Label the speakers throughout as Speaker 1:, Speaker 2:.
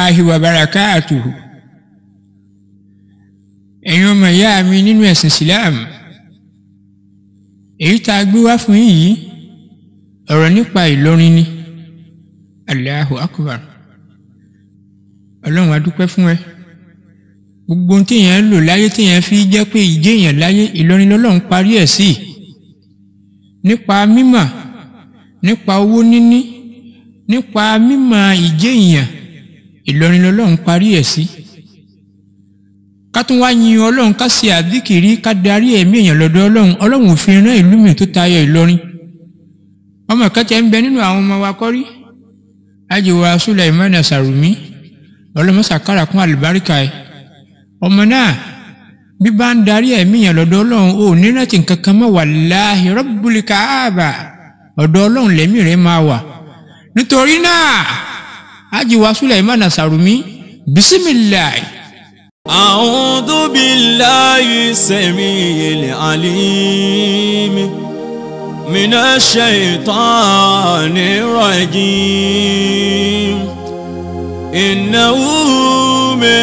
Speaker 1: rahmatulahi wa barakatuhu ẹ̀yin ọmọ ìyá mi nínú ẹ̀sìn Islam èyí tá a gbé wá fún yín yìí ọ̀rọ̀ nípa Ìlọrin ni Allahu Akbar ọlọ́run a dúpẹ́ fún ẹ gbogbo ohun téèyàn lò láyé téèyàn fi jẹ́ pé ìjéèyàn láyé Ìlọrin lọ́lọ́run parí ẹ̀ sí nípa mímọ̀ nípa owó níní nípa mímọ̀ ìjéèyàn Ìlọrin lọ́lọ́run parí ẹ̀ sí ká tún wá yin ọlọ́run ká ṣe àdíkìrí ká darí ẹ̀mí èèyàn lọ́dọ̀ ọlọ́run ọlọ́run ò fi rán ìlú mi tó tayọ Ìlọrin ọmọ kẹtẹ ń bẹ nínú àwọn ọmọ wa kọ́rí ajiwa Sulaimana Sarumi ọlọmọsàkárà kún àlùbáríkà ẹ ọmọ náà bí bá ń darí ẹ̀mí yẹn lọ́dọ̀ ọlọ́run ò ní rántí nǹkan kan mọ́ wàláhì Rabbul Kaaba ọ̀dọ̀ ọlọ́run lẹ́mí rẹ̀ máa wà nítorí náà ajiwa Sulaimana Sarumi bisimilayi.
Speaker 2: أعوذ بالله السميع العليم من الشيطان الرجيم إنه من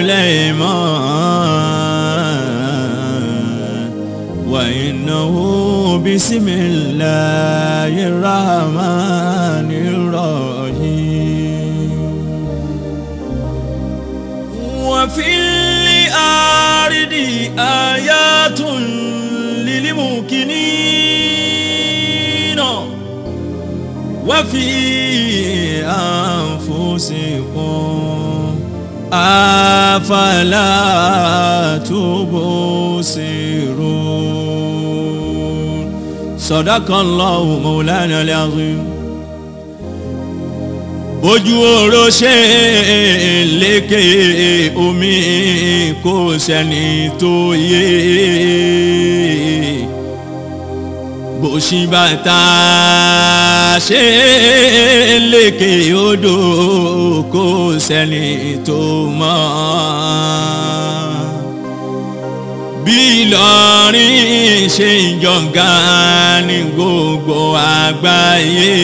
Speaker 2: سليمان وإنه بسم الله الرحمن الرحيم وفي الأرض آيات للموقنين وفي أنفسكم أفلا تبصرون صدق الله مولانا العظيم ojú oró ṣe lékè omi kò sẹ́ni tó yé bó ṣì bàtà ṣe lékè odò kò sẹ́ni tó mọ̀ bí Ìlọrin ṣe ń jọ̀ǹgàn ní gbogbo àgbáyé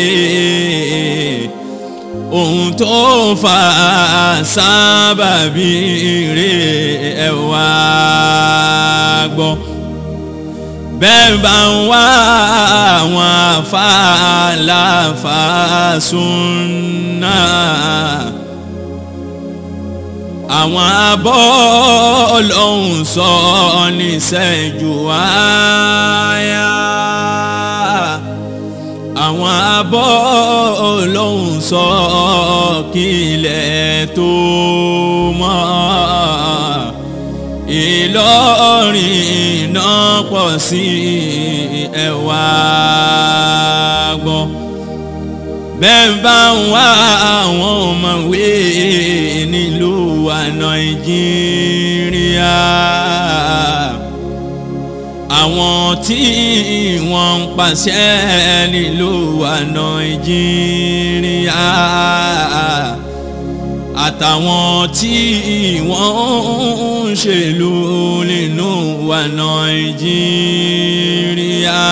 Speaker 2: ohun tó fà á sábàbí rè ẹ wá gbọ́ bẹ́ẹ̀ bá ń wá àwọn afáàláfà súnà àwọn abọ́ ọlọ́run sọ níṣẹ́jú wáyà àwọn abọ́ ọlọ́run sọ kílẹ̀ tó mọ́ Ìlọrin náà pọ̀ sí ẹ̀wà gbọ́ bẹ́ẹ̀ bá ń wá àwọn ọmọwé nílùú wa Nàìjíríà àwọn tí wọ́n ń pàṣẹ nílùú wa Nàìjíríà àtàwọn tí wọ́n ń ṣèlú nínú wa Nàìjíríà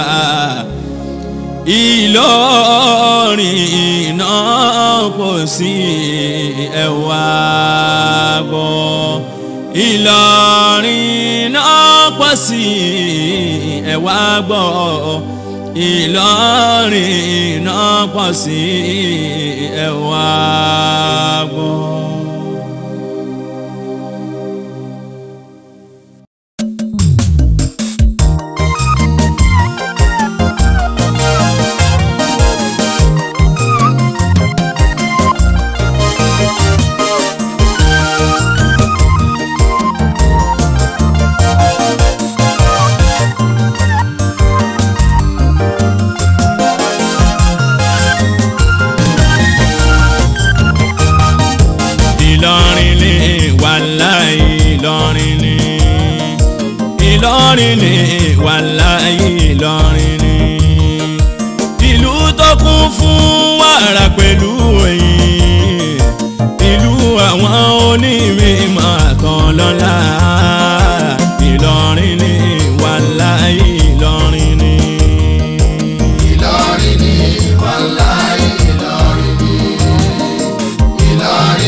Speaker 2: Ìlọrin náà pọ̀ sí ẹ̀wà gbọ́ Ìlọrin náà pọ̀ sí ẹ̀wà gbọ́ Ìlọrin náà pọ̀ sí ẹ̀wà gbọ́. Ìlọrin ni wàláì Ìlọrin ni Ìlọrin ni wàláì Ìlọrin ni ìlú tó kún fún wàrà pẹ̀lú ẹ̀yìn ìlú àwọn onímọ̀ àtàn lọ́la Ìlọrin ni wàláì Ìlọrin ni.
Speaker 3: Ìlọrin ni wàláì Ìlọrin ni Ìlọrin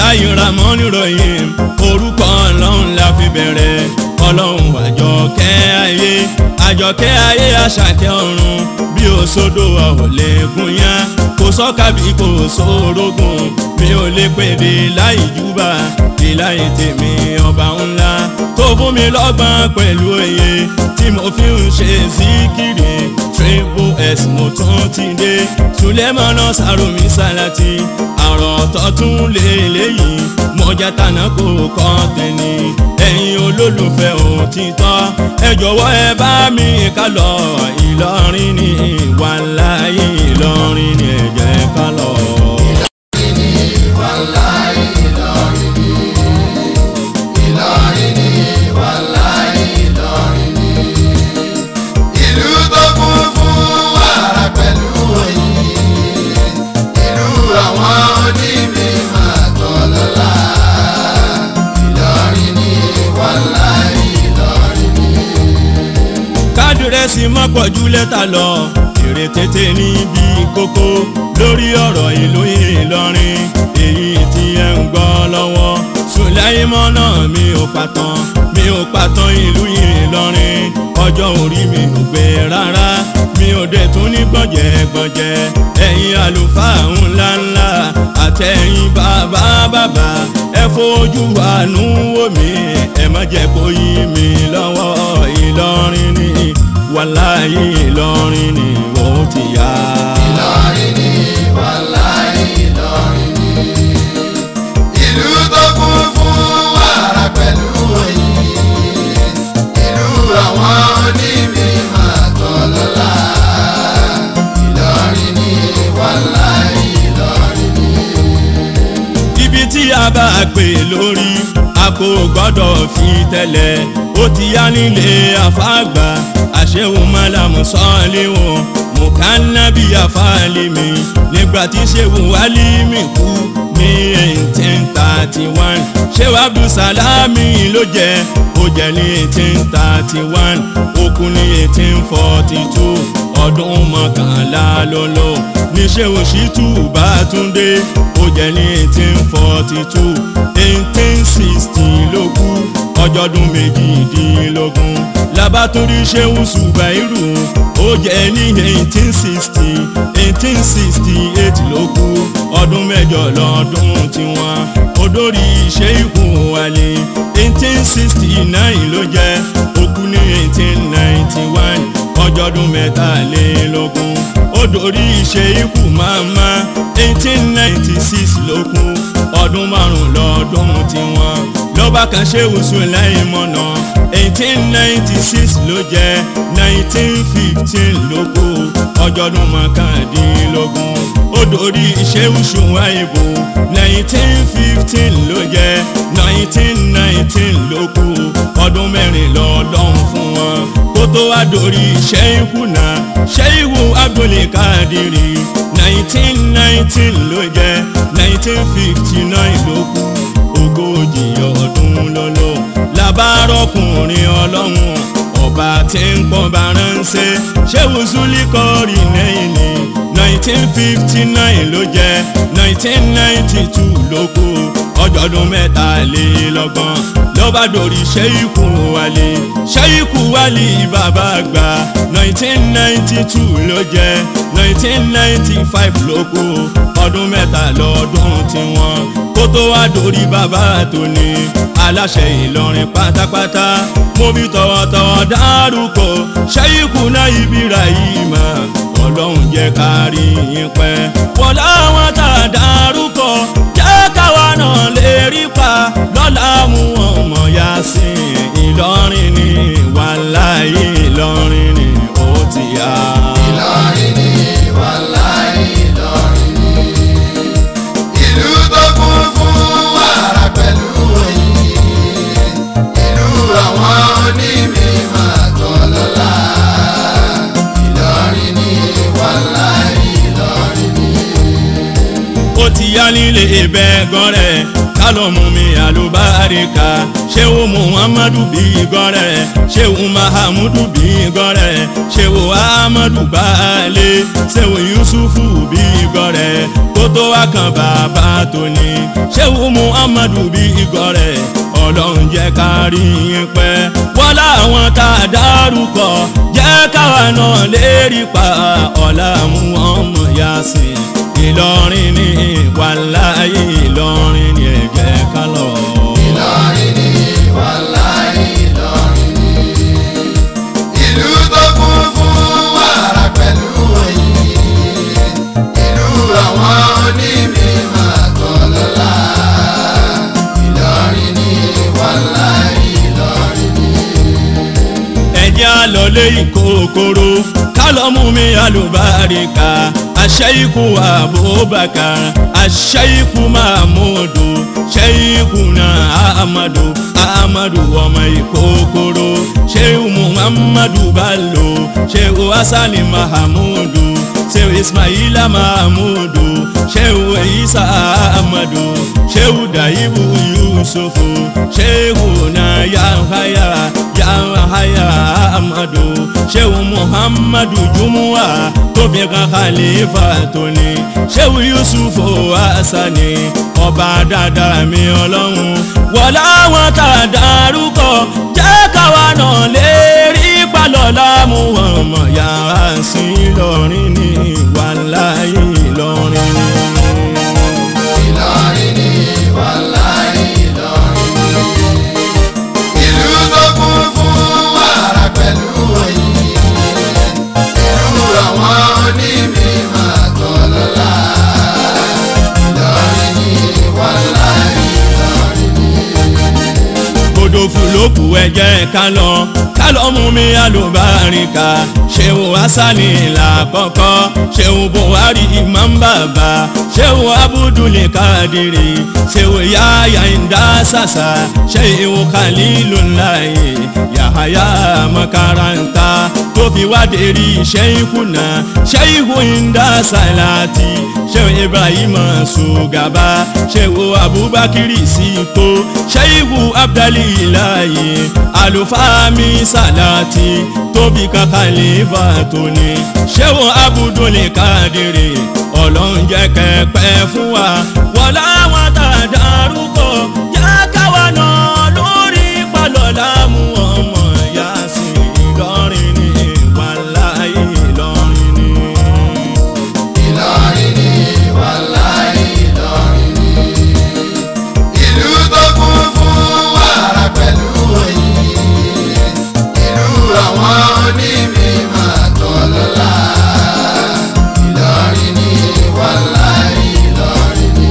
Speaker 2: bisimilayi ramoni rohim orúkọ ọlọ́run la fi bẹ̀rẹ̀ ọlọ́run àjọkẹ́ ayé àjọkẹ́ ayé àṣàkẹ́ ọ̀run bí òṣòdò ọ̀lẹ́gùn yá kò sọ́kàbí kò sórógùn mi ò lè pèdè láì júbà ìláyé tèmi ọba ńlá tó fún mi lọ́gbọ́n pẹ̀lú òye tí mo fi ń ṣe síkìrì triple s mo tún ti dé sulemana saromi salati àrò ọ̀tọ̀ tún lè léyìí mọ̀já tànà kò kọ́ tẹ̀lé ẹ̀yin olólùfẹ́ òtítọ́ ẹ jọ̀wọ́ ẹ bá mi ká lọ ìlọrin ní wàláyé ìlọrin ní ẹ jẹ́ ká lọ.
Speaker 3: ìlú tó kún fún wàrà pẹ̀lú òyìn ìlú àwọn onímọ̀ àtọ̀lọ́lá Ìlọrin ní wàhálà Ìlọrin ní.
Speaker 2: kádìrẹ́sì má pọ̀jù lẹ́tà lọ èrè tètè níbi kókó lórí ọ̀rọ̀ ìlú Ìlọrin èyí tí ẹ ń gbọ́ lọ́wọ́ Sùláìmọ́nà mi ò pàtàn mi ò pàtàn ìlú Ìlọrin ọjọ́ orí mi ò gbé rárá mi ò dé tún ní gbọ̀njẹ̀gbọ̀njẹ̀ ẹ̀yin àlùfáà ńláńlá àtẹ̀yìn bàbá bàbá ẹ fojú àánú wò mí ẹ má jẹ́ kó yí mi lọ́wọ́ Ìlọrin ni wàláyé Ìlọrin ni ó ti yá.
Speaker 3: Ìlọrin ní wàhálà Ìlọrin ní. ìlú tó kún fún wàrà pẹ̀lú òyìn ìlú àwọn onímọ̀ àtọ̀lọ́lá Ìlọrin ní wàhálà Ìlọrin ní.
Speaker 2: ibi tí a bá pè lórí a kò gbọ́dọ̀ fi tẹ́lẹ̀ ó ti yá nílé àfáàgbà àṣẹwò mọ́làmù sọ́ọ́lẹ́wọ̀n mùkánábì àfáàlìmí nígbà tí ṣéwù wálímì kú ní eighteen thirty one ṣéwù abdulsalami ló jẹ ó jẹ ní eighteen thirty one ó kú ní eighteen forty two ọdún mọ́kànlá ló lò ní ṣéwù ṣítù bátúndé ó jẹ ní eighteen forty two eighteen sixty ló kú ọjọ́dún méjìdínlógún labatúndí ṣéwù ṣùgbàírù ó jẹ ní eighteen sixty eighteen sixty eight ló kú ọdún mẹ́jọ lọ́dún tiwọn odori ṣéìkù wálé eighteen sixty nine ló jẹ ó kú ní eighteen ninety one ọjọ́dún mẹ́tàlélógún odori ṣéìkù máma eighteen ninety six ló kú ọdún márùn lọ́dún tiwọn lọ́ba kan ṣéwù Sùláìmọ́nà eighteen ninety six ló jẹ́ nineteen fifteen ló kú ọjọ́dún mọ́kàndínlógún odori ṣéwù Ṣùwáìbù nineteen fifteen ló jẹ́ nineteen nineteen ló kú ọdún mẹ́rin lọ́dún fún wọn kó tó wá dorí ṣéìkù náà ṣéìkù Abdulkadiri nineteen nineteen ló jẹ́ nineteen fifty nine ló kú ogójì ọdún lọ́lọ́ labárọ́kùnrin ọlọ́run ọba tí ń pọ́n bá ránṣẹ́ ṣéwù Zulikori lẹ́yìn ní nineteen fifty nine ló jẹ́ nineteen ninety two ló kú ọjọ́dún mẹ́tàlélọ́gbọ̀n lọ́ba dòrí ṣéyíkù wálé ṣéyíkù wálé bàbá àgbà nineteen ninety two ló jẹ́ nineteen ninety five ló kú ọdún mẹ́ta lọ́dún tiwọn kó tó wá dórí bàbá tóní aláṣẹ Ìlọrin pátápátá mo bí tọwọ́tọwọ́ dárúkọ ṣéyíkù náà ibìrà yìí mà ọlọ́run jẹ́ ká rí yín pẹ́ wọ́n láwọn tá a dárúkọ jẹ́ káwa náà lè rí pa lọ́la mú ọmọ yá sí Ìlọrin ní wàláyé Ìlọrin ní ó ti yá.
Speaker 3: Ìlọrin ní wàhálà Ìlọrin ní. ìlú tó kún fún wàrà pẹ̀lú òyìn ìlú àwọn onímọ̀ àtọ̀lọ́lá Ìlọrin ní wàhálà Ìlọrin ní.
Speaker 2: ó ti yá nílé bẹ́ẹ̀gàn rẹ̀ kálọ̀ mú mi àlùbáríkà ṣéwù muhammadu bí gan rẹ̀ ṣéwù mahamudu bí gan rẹ̀ ṣéwù ahmadu baálé ṣéwù yusufu bí gan rẹ̀ kótó wá kan bàbá tóní ṣéwù muhammadu bí gan rẹ̀ ọlọ́run jẹ́ ká rí yín pẹ́ wọ́n láwọn tá a dárúkọ jẹ́ káwa náà lérí pa ọ̀la mú wọn mọ̀ yá sí i ìlọrin ní wàláyé ìlọrin ní ẹ̀jẹ̀ ká lọ.
Speaker 3: Ìlọrin ni wàláhì Ìlọrin ni. Ìlú tó kún fún wàrà pẹ̀lú oyin. Ìlú àwọn onímọ̀ àtọ̀lọ́lá. Ìlọrin ni wàláhì Ìlọrin ni.
Speaker 2: ẹ̀jẹ̀ àlọ́lé ìkòkòrò kálọ́mù mi àlùbáríkà àṣẹ́yìkù abubakar àṣẹ́yìkù mahmudu ṣẹ́yìkù náà ahmadu ahmadu ọmọ ìkòkòrò ṣéwù muhammadu bello ṣéwù hasani mahamudu ṣéwù ismaila mahamudu ṣéwù isa ahmadu ṣéwù daibu yusufu ṣéwù náà yahaya yahaya ahmadu ṣéwù muhammadu jumuwa tóbi kan khalifa tóní ṣéwù yusufu hasani ọba dáadáa mi ọlọ́run wọlá wọn tá a dárúkọ jẹ́ káwa náà lè rí palọ́lá mú wọn mọ̀ yàrá sí lọ́rin ní wàláyé lọ́rin ní.
Speaker 3: Ìlọrin ni wàláhì Ìlọrin ni. Ìlú tó kún fún wàrà pẹ̀lú oyin. Ìlú àwọn onímọ̀ àtọ̀lọ́lá. Ìlọrin ni wàláhì Ìlọrin ni.
Speaker 2: odò fúlòkù ẹ̀jẹ̀ ká lọ ká lọ mú mi àlùbáríkà ṣéwù hasani làkọ́kọ́ ṣéwù buhari imam bàbá ṣéwù abudul kadiri ṣéwù yáyà ìdá sàṣà ṣéwù khalilulayi yahaya makaranta tó fi wá dérí ṣéyìkù náà ṣéyìkù ìdá sàlátì ṣéwù ibrahim sugaba ṣéwù abubakiri sito ṣéyìkù abdalilayi alufami salati tóbi kakalifa tóní ṣéwù abudul kadiri ọlọ́run jẹ́ kẹ́pẹ́ fún wa wọ́n láwọn tá a dárúkọ yá káwa náà lórí palọ̀lá mú ọmọ yá sí ìlọrin ní wàláyé ìlọrin ní.
Speaker 3: Ìlọrin ni wàláhì Ìlọrin ni. Ìlú tó kún fún wàrà pẹ̀lú oyin. Ìlú àwọn onímọ̀ àtọ̀lọ́lá. Ìlọrin ni wàláhì Ìlọrin ni.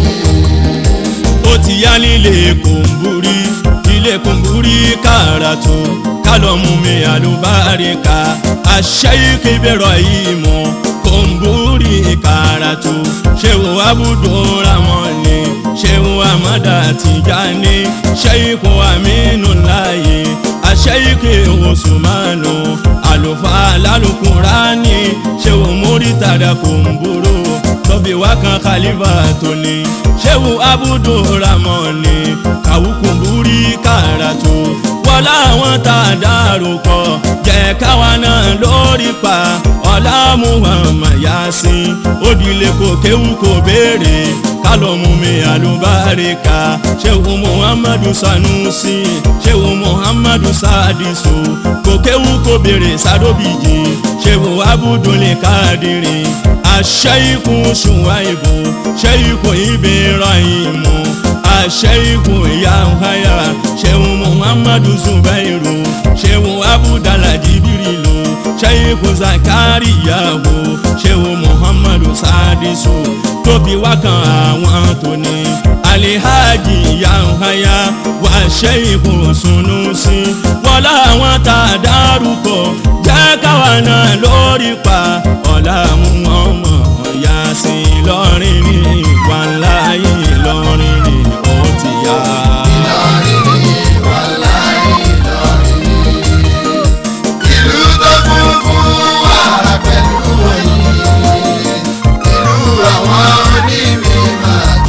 Speaker 2: ó ti yá nílé kòǹbúrí ilé kòǹbúrí kàràtó kálọ̀mù mi àlùbáríkà àṣẹ́yíkì bẹ̀rọ̀ yìí mọ̀ kòǹbúrí kàràtó ṣéwò abúdó ramọ́ni ṣéwò amada tìjáni ṣẹ́yíkù amínú láàyè àṣẹ́yíkì osùmánù àlùfáà lálùkùránì ṣéwò múrítàdà kòǹbúrò tọ́bi wá kan khalifa tóní ṣéwù abudu ramoni kàwùkùnbúrí kàràtó wọ́n láwọn tá a dárúkọ jẹ́ káwa náà lórí pa ọ̀la muhammad yasin òdìlé kò kéwù kò béèrè kálọ̀mù mi àlùbáríkà ṣéwù muhammadu sanusi ṣéwù muhammadu sadisu kò kéwù kò béèrè sadobiji ṣéwù abudulẹ kadiri aṣẹ́yìkù ṣùwáìbù ṣẹ́yìkù ibrahim aṣẹ́yìkù yahaya ṣéwù muhammadu zubairu ṣéwù abudala jibirilu ṣẹ́yìkù zakariyahu ṣéwù muhammadu sadisu tóbi wákan àwọn tóní alihaji yahaya wà ṣẹ́yìkù sunusi wọ́n láwọn tá a dárúkọ jẹ́ káwa náà lórí pa ọ̀la mú wọn mọ̀ ọ̀yà sí i lọ́rin ní wàláyé lọ́rin ní ó ti yá.
Speaker 3: Ìlọrin ni wàláhì Ìlọrin ni. Ìlú tó kún fún wàrà pẹ̀lú oyin. Ìlú àwọn onímọ̀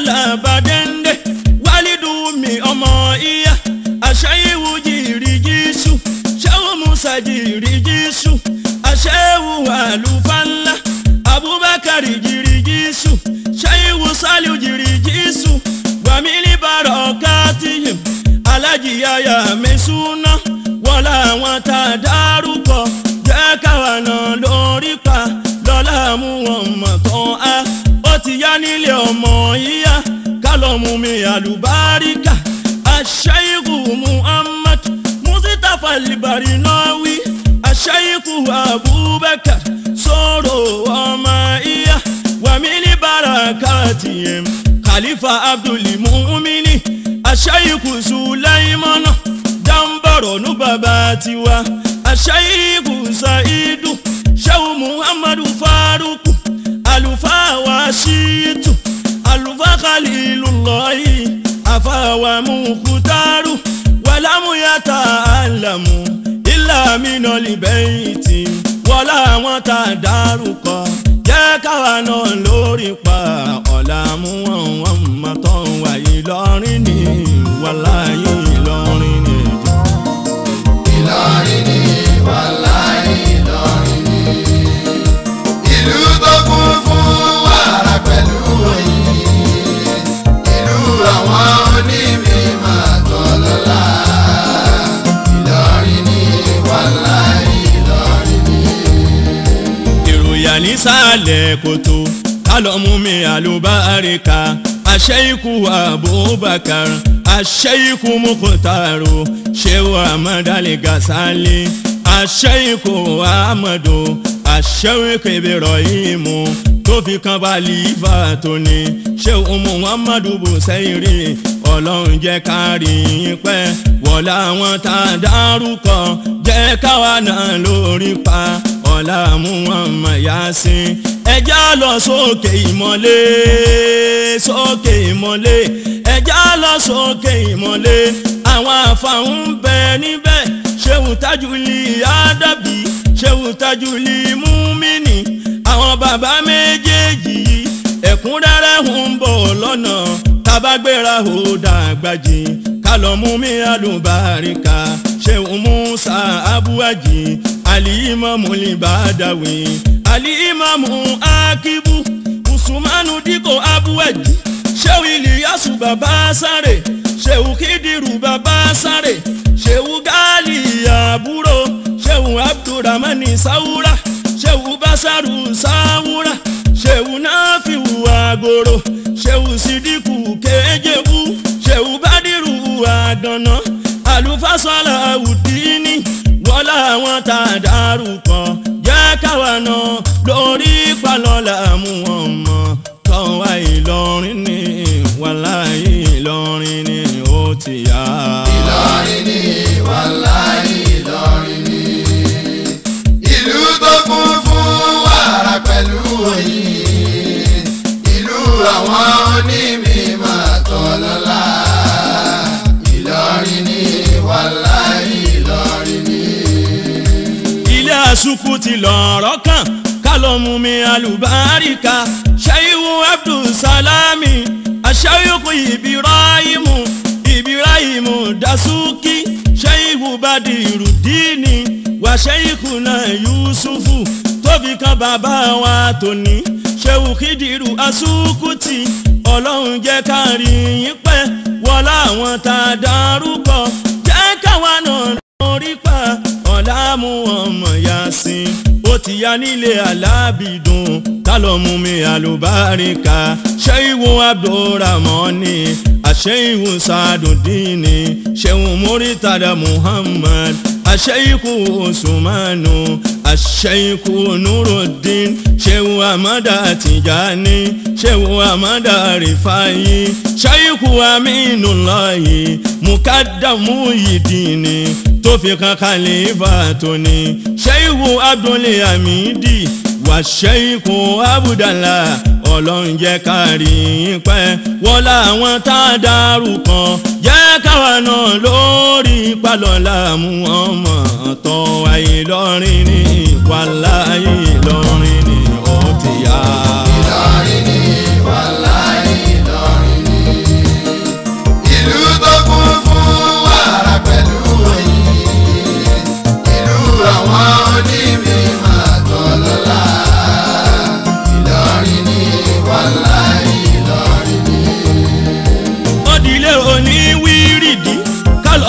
Speaker 2: làbàdẹ́ndé wálídùúmi ọmọ ìyá àṣàyẹ̀wò jìrì jísù ṣẹ́wó musa jìrì jísù àṣẹ́wò àlùfáńlá abubakar jìrì jísù ṣẹ́yẹ̀wò sálíù jìrì jísù wàmílì bàrọ̀kátìyìm alájìyáyà mẹ́sùnà wọ́n làwọn tá a dárúkọ jẹ́ káwa náà lórí pa lọ́la mú wọn mọ̀ tán á ó ti yá nílé ọmọ yíyá kálọ̀mù mi àlùbáríkà àṣàyíkù muhammad mustapha libarinawi àṣàyíkù abubakar sọ̀rọ̀ ọmọ yíyá wàmílì barakatiyem khalifa abdulmumini àṣàyíkù sulaimana dambaro nu bàbá tiwa àṣàyíkù saidu ṣẹ́wù muhammadu faruku àlùfáà wa ṣíìtù àlùfáà khalilullahi àfàwà mukutaru wàlámùyàtà àlàmù ìlàmínà libẹ́yìtì wọlá àwọn tá a dárúkọ jẹ́ káwa náà lórí pa ọ̀làmú wọn wọn mọ̀ tán wà Ìlọrin ní wàláyé Ìlọrin ní.
Speaker 3: Ìlọrin ni wàláì Ìlọrin ni. Ìlú tó kún fún wàrà pẹ̀lú oyin. Ìlú àwọn onímọ̀ tọ́lọ́lá. Ìlọrin ni wàláì Ìlọrin ni.
Speaker 2: ìròyà nísàlẹ̀ kòtò kálọ̀mù mi àlùbáríkà àṣẹ́yìkù abubakar àṣẹ́yìkù mukutaru ṣéwù amadali gasali àṣẹ́yìkù amadu àṣẹ́yìkù ibrahimu tó fi kan balifa tóní ṣéwù muhammadu busairi ọlọ́run jẹ́ kárí yín pẹ́ wọ̀lá àwọn tá a dárúkọ jẹ́ káwa náà lórí pa ọ̀la mú wọn mọ̀ yá sí. ẹja lọ sókè ìmọ̀lé sókè ìmọ̀lé ẹja lọ sókè ìmọ̀lé àwọn àfàwọn ń bẹ níbẹ̀ ṣéwù tájúlì àdàbí ṣéwù tájúlì múmínì àwọn bàbá méjèèjì yìí ẹ̀kúnrẹ́rẹ́ ń bọ̀ lọ́nà tabagbéra ò dàgbàjì kálọ̀mú mi àlùbáríkà ṣéwù musa abuaji alimamu libadawi alimamu akibu usumanu diko abuaji ṣéwù iliyasu baba sáré ṣéwù kídìrú baba sáré ṣéwù gali àbúrò ṣéwù abdulrahmani sáwúrà ṣéwù basaru sáwúrà ṣéwù náfíwù àgòrò ṣéwù sídìkù kéjèbú ṣéwù bádìrú àgànná àlùfáṣọlá ùdíní wọlá àwọn tá a dárúkọ jẹ́ káwa náà lórí palọ́lá mú wọn mọ́ tọ́wá Ìlọrin ní wàláyé Ìlọrin ní ó ti yá.
Speaker 3: Ìlọrin ni wàláì Ìlọrin ni. Ìlú tó kún fún wàrà pẹ̀lú oyin. Ìlú àwọn onímọ̀ tọ́lọ́lá. Ìlọrin ni wàláì Ìlọrin ni.
Speaker 2: ilé àsùkù ti lọ̀rọ̀ kan kálọ̀mù mi àlùbáríkà ṣẹ́yìnwó abdulsalami aṣáyòkù ibirahimu ibirahimu dasuki ṣẹ́yìnwó badirudini wà ṣẹ́yìnkù náà yusufu tóbi kan bàbá wa tóní ṣẹ́wù kídìrú asúkùtì ọlọ́run jẹ́ ká rí yín pẹ́ wọlá àwọn tá a dárúkọ jẹ́ káwa náà lórí pa ọ̀làmú ọmọ yasin ó ti ya nílé alábìdùn kálọ̀mù mi àlùbáríkà ṣẹ́yìnwó abdulrahmani àṣẹ́yìnwó sadùdíní ṣẹ́wọ̀n mórítàdà muhammad àṣẹ́yìnkù osùmánù àṣẹ́yìnkù nurudin ṣẹ́wọ̀n amada tìjàní ṣẹ́wọ̀n amada rìfáyì ṣẹ́yìnkù aminulayi mukadamu yìdíní tó fi kan kàlífà tóní ṣẹ́yìnkù abdulhamidi wà ṣẹ́yìnkù abudala ọlọ́run jẹ́ kárí yín pẹ́ wọ́n láwọn tá a dárúkọ jẹ́ káwa náà lórí palọ́lá mú wọn mọ̀ tọ́ ayé lọ́rin ní wàláyé lọ́rin ní ó ti yá.
Speaker 3: Ìlọrin ni wàláì Ìlọrin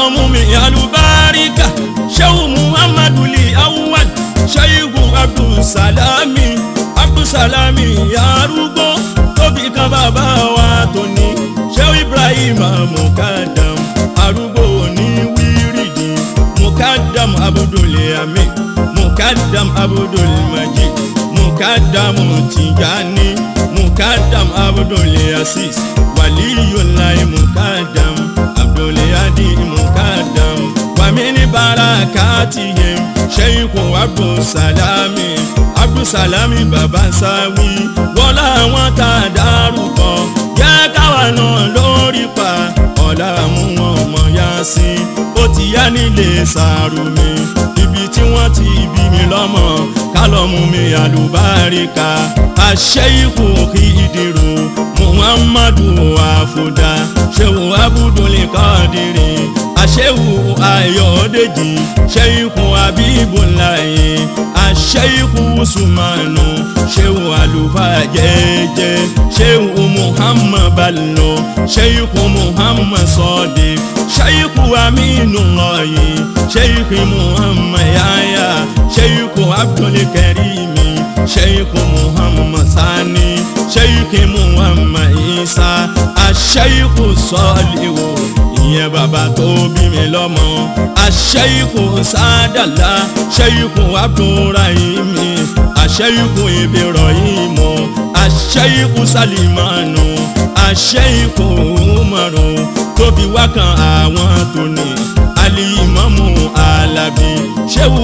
Speaker 2: lọ́mú mi alùbáríkà ṣéwù muhammadu li awwal ṣéyíkù abdulsalami abdulsalami arúgbó tóbi kan bàbá wa tóní ṣéwù ibrahim mukadam arúgbó ní wíìrìdì mukadam abudulami mukadam abudulmajid mukadam tijani mukadam abdulaziz waliyulayi mukadam abdulhadi mukadam wàmíní barakatihim sheikhu abdulsalami abdulsalami baba sawi wọlá àwọn tá a dárúkọ yẹ káwa náà lórí pa ọ̀la mú wọn mọ̀ yá sí ó ti yá nílé sàrùmí ibi tí wọ́n ti bí mi lọ́mọ kálọ̀mù mi àlùbáríkà àṣẹ́yìkù kìdìrò muhammadu àfọ̀dá ṣéwù abudulẹ̀ kọ́dìrì àṣẹ́wù ayọ̀dèjì ṣẹ́yìkù abíbùláyé àṣẹ́yìkù sùmánù ṣéwù àlùfáà jẹ́jẹ́ ṣéwù muhammad balọ̀ ṣéyìkù muhammad sọ́ọ̀dẹ̀ ṣéyìkù aminu lọ́yè ṣéyìkù muhammad yáyà ṣéyìkù abdulkarimi ṣéyìkù muhammad sani ṣéyìkù muhammad isa àṣéyìkù sọ́ọ̀lìwò ìyẹn bàbá tó bí mi lọ́mọ àṣẹ́yìkù sádàlá ṣẹ́yìkù abdulrahimi àṣẹ́yìkù ibrahimo àṣẹ́yìkù salimanu àṣẹ́yìkù umaru tóbi wákan àwọn tóní alimọ́mù alábí ṣéwù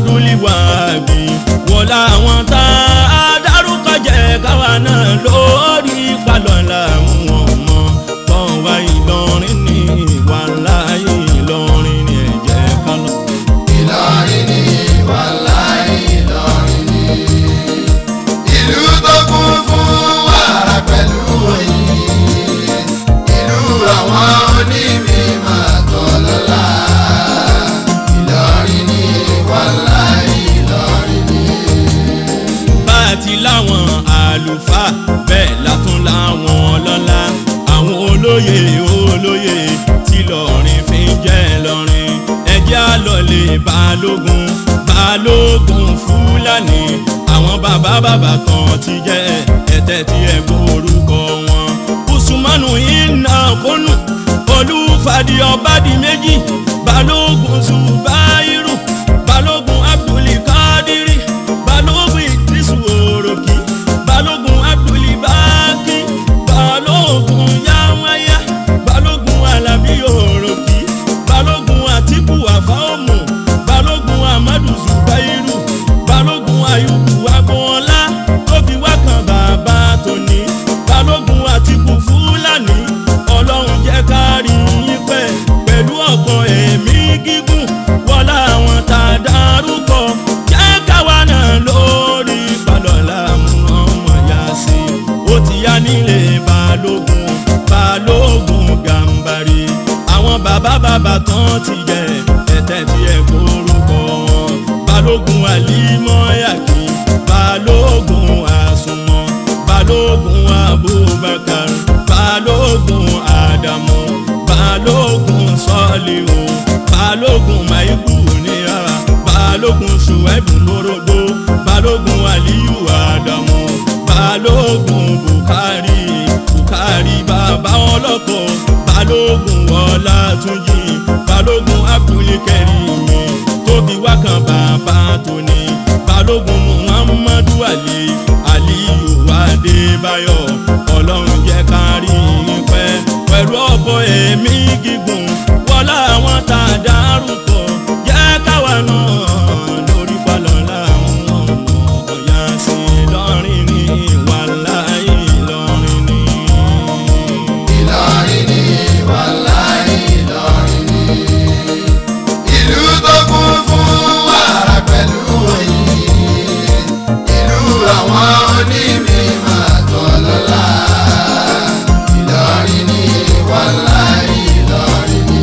Speaker 2: abudulayi wọlá àwọn tá a dárúkọ jẹ káwa náà lórí palọ̀lá wọn mọ́ tán wá ìlọrin ní wàláyé ìlọrin ní ẹ̀jẹ̀ kálọ̀.
Speaker 3: Ìlọrin ni wàláì Ìlọrin ni ìlú tó kún fún wàrà pẹ̀lú oyin ìlú àwọn onímọ̀ tọ́lọ́lá Ìlọrin ni wàláì Ìlọrin ni.
Speaker 2: bá a ti láwọn àlùfáà bẹ́ẹ̀ látún láwọn ọlọ́lá àwọn olóyè olóyè tí lọ́rin fi ń jẹ́ lọ́rin ẹjẹ́ àlọ́lé balógun balógun fúlàní àwọn bàbá bàbá kan ti jẹ́ ẹ̀tẹ́ tí ẹ gbórúkọ wọn usumanu iná kónú olùfàdí ọbàdì méjì balógun zubairu balógun abdulkadiri balógun idrisu oroki balógun abdulbaki balógun yamaya balógun alabi oroki balógun atiku afaomu balógun amadu zubairu balógun ayubu agboola tó fi wá kan bàbá tóní balógun atiku fúlàní ọlọ́run jẹ́ ká rí yín pẹ́ pẹ̀lú ọ̀pọ̀ ẹ̀mí gígùn wọlá àwọn tá a dárúkọ jẹ́ káwa náà lórí balọ̀lá mú ọmọ yá sí i ó ti yá nílé balógun balógun gàǹbarì àwọn bàbá bàbá tán ti jẹ ẹ̀tẹ́ tí ẹ kórúkọ wọn balógun alimọ́yàkí balógun àsùnmọ́ balógun abubakar balógun adamu balógun sọ́ọ̀lìwò balógun maibu níyà balógun ṣùwẹ́bù lórógbó balógun aliyu adamu balógun bukari bukari bàbá ọlọ́kọ̀ balógun ọlátúnjì balógun abdulkarimi tóbi wákan bàbá tóní balógun muhammadu ali aliyu adébáyọ̀ ọlọ́run jẹ́ ká rí yín pẹ́ pẹ̀lú ọ̀pọ̀ ẹ̀mí gígùn wọlá àwọn tá a dárúkọ jẹ́ káwa náà lórí palọ̀lá àwọn ọmọ ọ̀yà sí lọ́rin ní wàláì lọ́rin ní.
Speaker 3: Ìlọrin ni wàláì Ìlọrin ni ìlú tó kún fún wàrà pẹ̀lú oyin ìlú àwọn onímọ̀ tọ́lọ́lá Ìlọrin ni wàláì Ìlọrin ni.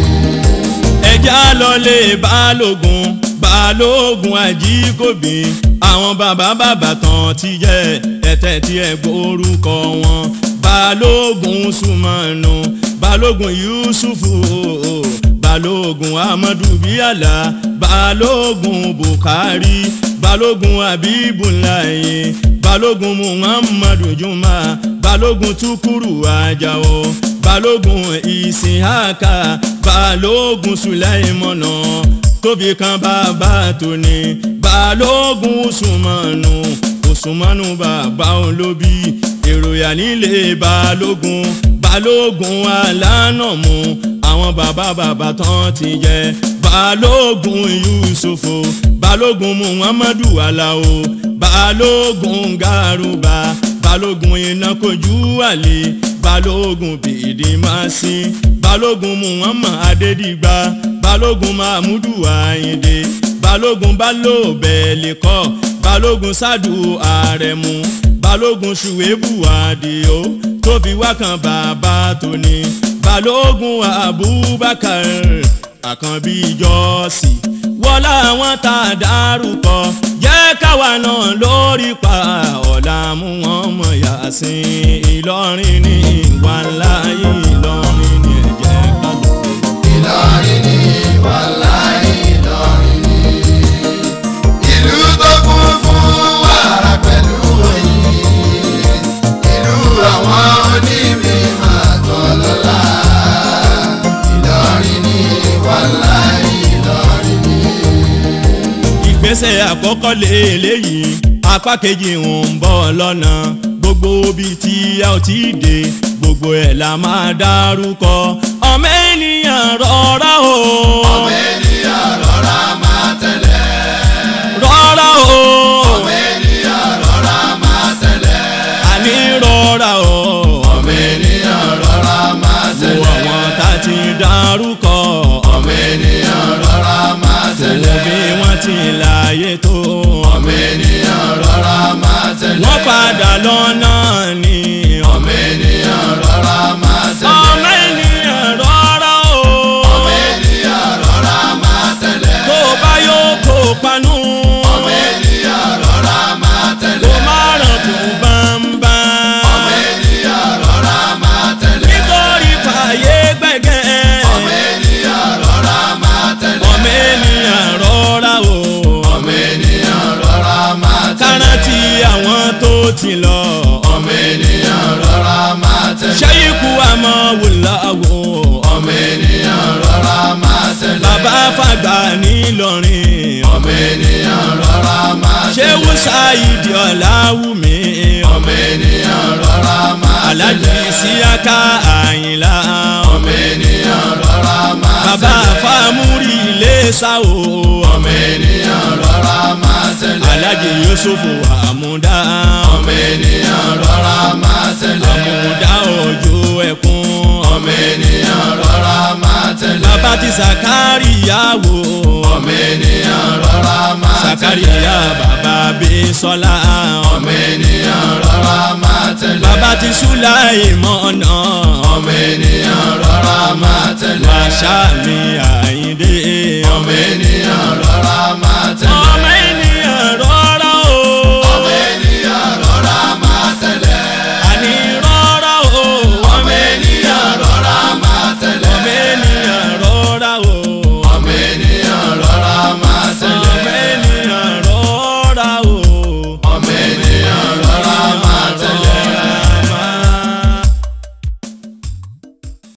Speaker 2: ẹja lọlé balógun balógun ajíkòbí àwọn bàbá bàbá tán ti jẹ ẹtẹ tí ẹ gbórúkọ wọn balógun sùmọnù balógun yusufu balógun amadu bíàlà balógun bukari balógun abibulayi balógun muhammadu juma balógun tukuru ajao balógun isihaka balógun sulaimana tóbi kan bàbá tóní balógun usumanu usumanu bàbá olóbi èròyà nílé balógun balógun alánàmú àwọn bàbá bàbá tán ti jẹ balógun yusufu balógun muhammadu alao balógun garuba balógun iná kojú àlè balógun bìdìmásí balógun muhammad adédìgbà balógun mahmudu ayinde balógun balóbẹ̀lẹ̀kọ́ balógun sadu àrẹ̀mú balógun ṣùwébù àdìo tó fi wá kan bàbá tóní balógun abubakar àkànbí jọ́ọ̀sì wọlá àwọn tá a dárúkọ jẹ́ káwa náà lórí pa ọ̀la mú wọn mọ̀ yàsín ìlọrin ní ìwà láyé ìlọrin ní ẹ̀jẹ̀ kálukú.
Speaker 3: Ìlọrin ni wàláì Ìlọrin ni. Ìlú tó kún fún wàrà pẹ̀lú oyin. Ìlú àwọn onímọ̀ àtọ̀lọ́lá. Ìlọrin ni wàláì Ìlọrin ni.
Speaker 2: ìgbésẹ̀ àkọ́kọ́ lélẹ́yìí apá kejì ń bọ̀ lọ́nà gbogbo ibi tí a ò tí ì dé gbogbo ẹ̀ la máa dárúkọ ọmọ ènìyàn rọra o
Speaker 3: Ọmọ ènìyàn rọra máa tẹ̀lé.
Speaker 2: rọra o
Speaker 3: Ọmọ ènìyàn rọra máa tẹ̀lé.
Speaker 2: àní rọra o
Speaker 3: Ọmọ ènìyàn rọra máa
Speaker 2: wo
Speaker 3: tẹ̀lé.
Speaker 2: àwọn tá a ti dárúkọ
Speaker 3: Ọmọ ènìyàn rọra máa
Speaker 2: wo
Speaker 3: tẹ̀lé.
Speaker 2: bí wọ́n ti láàyè tó
Speaker 3: Ọmọ ènìyàn rọra máa tẹ̀lé.
Speaker 2: wọ́n padà lọ́nà ni
Speaker 3: Ọmọ ènìyàn rọra máa tẹ̀lé.
Speaker 2: ọmọ ènìyàn rọra o.
Speaker 3: Ọmọ ènìyàn rọra máa tẹ̀lé.
Speaker 2: tó bá yóò kó panu.
Speaker 3: Ọmọ ènìyàn rọra máa tẹ̀lé.
Speaker 2: kó má ràn tó bámbá.
Speaker 3: Ọmọ ènìyàn rọra máa tẹ̀lé.
Speaker 2: nítorí fàyè gbẹ̀gẹ́.
Speaker 3: Ọmọ ènìyàn rọra máa tẹ̀lé.
Speaker 2: ọmọ ènìyàn rọra o.
Speaker 3: Ọmọ ènìyàn rọra máa tẹ̀lé.
Speaker 2: kárántì àwọn tó ti lọ.
Speaker 3: Ọmọ ènìyàn rọra máa tẹ̀lé.
Speaker 2: ṣé ikú àmọ́ wò láwo.
Speaker 3: Ọmọ ènìyàn rọra máa tẹ̀lé.
Speaker 2: bàbá fàgbà nílọrin.
Speaker 3: Ọmọ ènìyàn rọra máa
Speaker 2: ṣé
Speaker 3: tẹ̀lé.
Speaker 2: wùsáìdì ọ̀làwùmí.
Speaker 3: Ọmọ ènìyàn rọra máa tẹ̀lé.
Speaker 2: alájí síyáká àyìnlá.
Speaker 3: Ọmọ ènìyàn rọra máa
Speaker 2: bàbá
Speaker 3: tẹ̀lé.
Speaker 2: fámúrì ilé sáwò.
Speaker 3: Ọmọ ènìyàn rọra máa tẹ̀lé.
Speaker 2: alájí yusufu àmúdá.
Speaker 3: Ọmọ ènìyàn rọra máa tẹ̀lé.
Speaker 2: àmúdá òjò ẹkún.
Speaker 3: Ọmọ ènìyàn rọra máa tẹ̀lé.
Speaker 2: bàbá ti sàkárìyá wò.
Speaker 3: Ọmọ ènìyàn rọra máa tẹ̀lé.
Speaker 2: sàkárìyá bàbá bísọ́lá.
Speaker 3: Ọmọ ènìyàn rọra máa tẹ̀lé.
Speaker 2: bàbá ti súláìmọ̀nà.
Speaker 3: Ọmọ